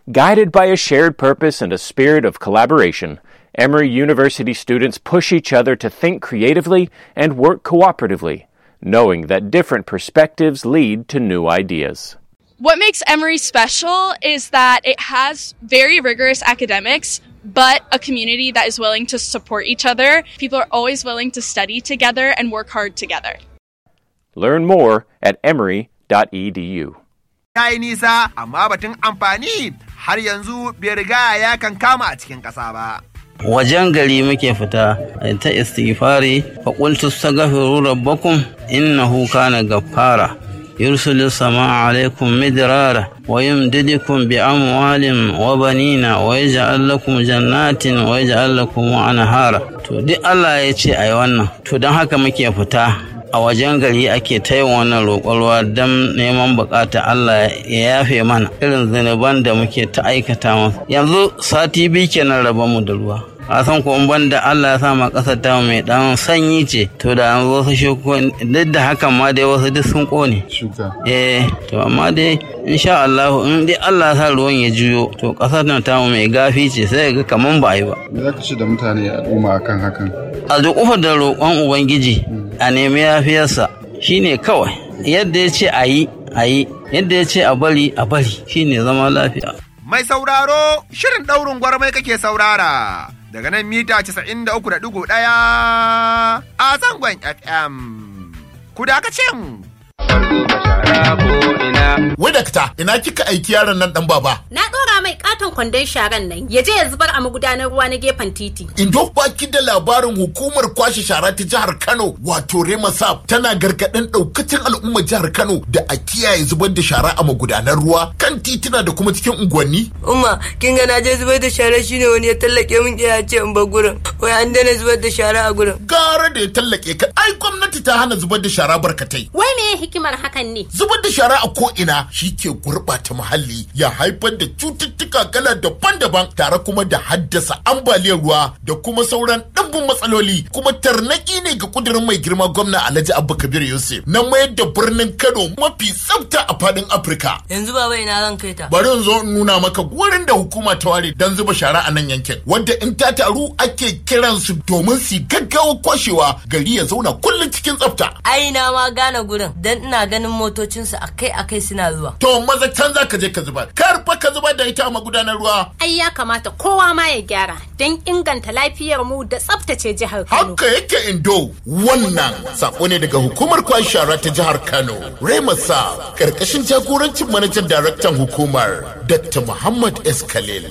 Guided by a shared purpose and a spirit of collaboration, Emory University students push each other to think creatively and work cooperatively, knowing that different perspectives lead to new ideas. What makes Emory special is that it has very rigorous academics, but a community that is willing to support each other. People are always willing to study together and work hard together. Learn more at emory.edu. Ya yi nisa, amma batun amfani har yanzu bai riga ya kan kama a cikin ƙasa ba. wajen gari muke fita ta istighfari fa qultu astaghfiru rabbakum innahu kana ghaffara yursilu samaa alaykum midrara wa yumdidukum bi amwalin wa banina wa yaj'al lakum jannatin wa yaj'al lakum anhara to duk Allah ya ce ayi wannan to don haka muke fita a wajen gari ake ta yin wannan roƙon ruwa don neman bukata Allah ya yafe mana irin zunuban da muke ta aikata masa yanzu sati biyu kenan raba mu da ruwa a san ko ban da Allah ya sa ma ƙasar ta mai dan sanyi ce to da an wasu shuko duk da hakan ma dai wasu duk sun kone eh to amma dai insha Allah in dai Allah ya sa ruwan ya juyo to ƙasar nan ta mai gafi ce sai ga kaman ba yi ba Me za ka ce da mutane al'umma akan hakan? a duk da roƙon ubangiji a nemi yafiyarsa shine kawai yadda ya ce a yi a yi yadda ya ce a bari a bari shine zama lafiya Mai sauraro, shirin ɗaurin gwarmai kake saurara. Daga nan mita 93.1 a zangon FM. Ku da mu. Wai dakta, ina kika aiki yaron nan dan baba? Na ɗora mai katon kwandon sharan nan ya je ya zubar a magudanar ruwa na gefen titi. Indo baki da labarin hukumar kwashe shara ta jihar Kano wato Remasap tana gargaɗin ɗaukacin al'ummar jihar Kano da a kiyaye zubar da shara a magudanar ruwa kan tituna da kuma cikin unguwanni. Umma, kin ga na je zubar da shara shine wani ya tallake min ya ce in bar gurin. Wai an daina zubar da shara a gurin. Gara da ya tallake ka, ai gwamnati ta hana zubar da shara barkatai. Wai me hikimar hakan ne? Zubar da shara a ko'ina shi ke gurɓata muhalli ya haifar da cututtuka kala daban-daban tare kuma da haddasa ambaliyar ruwa da kuma sauran ɗimbin matsaloli kuma tarnaki ne ga kudirin mai girma gwamna Alhaji Abba Kabir Yusuf na mayar da birnin Kano mafi tsafta a fadin Afirka. Yanzu baba ina zan kai ta. Bari in zo in nuna maka wurin da hukuma ta ware don zuba shara a nan yankin wanda in ta taru ake kiransu domin su gaggawa kwashewa gari ya zauna kullum cikin tsafta. Ai na ma gane gurin dan ina ganin motocinsu akai-akai suna zuwa. To maza can za ka je ka zubar. Kar fa ka zubar da ita a magudanar ruwa. Ai ya kamata kowa ma ya gyara don inganta lafiyar mu da tsaftace jihar Kano. Haka yake indo wannan sako ne daga hukumar kwan shara ta jihar Kano. Remasa karkashin jagorancin manajan daraktan hukumar Dr. Muhammad S. Khalil.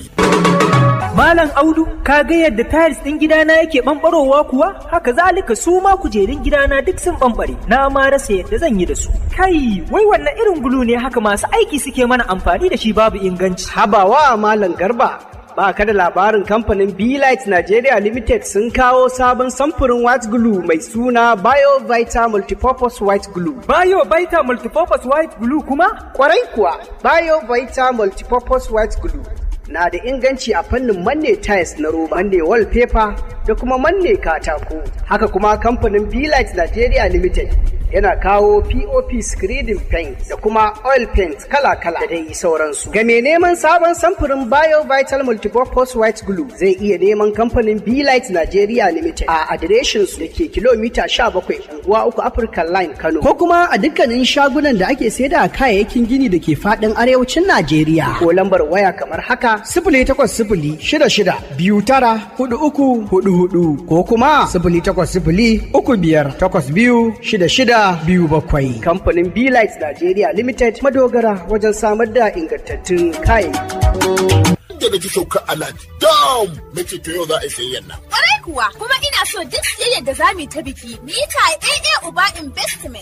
Malam Audu, ka ga yadda tiles ɗin gidana yake ɓamɓarowa kuwa? Haka zalika su ma kujerun gidana duk sun ɓamɓare. Na ma rasa yadda zan yi da su. Kai, wai wannan irin gulu ne haka masu aiki suke mana amfani da shi babu inganci. Habawa Malam Garba. Ba ka da labarin kamfanin Light Nigeria Limited sun kawo sabon samfurin white glue mai suna BioVita Multipurpose White Glue. BioVita Multipurpose White Glue kuma? Kwarai kuwa, BioVita Multipurpose White Glue na da inganci a fannin manne tiles na roba, manne wallpaper da kuma manne katako. Haka kuma kamfanin Light Nigeria Limited yana kawo POP screening paint da kuma oil paint kala-kala da dai sauransu. Ga mai neman sabon samfurin Bio Vital Multipurpose White Glue zai iya neman kamfanin Light Nigeria Limited a adireshin su da ke kilomita 17 unguwa uku African Line Kano. Ko kuma a dukkanin shagunan da ake saida kayayyakin gini da ke faɗin arewacin Najeriya. Ko lambar waya kamar haka sifili takwas sifili shida shida biyu tara hudu uku hudu hudu ko kuma sifili takwas sifili uku biyar takwas biyu shida shida biyu bakwai. Kamfanin Light Nigeria Limited madogara wajen samar da ingantattun kayayyaki. Da na ji sauka alad dam na ce to yau za a yi sayayyan nan. Kwarai kuwa kuma ina so duk siyayyar da za mu yi ta biki mu yi ta AA Uba Investment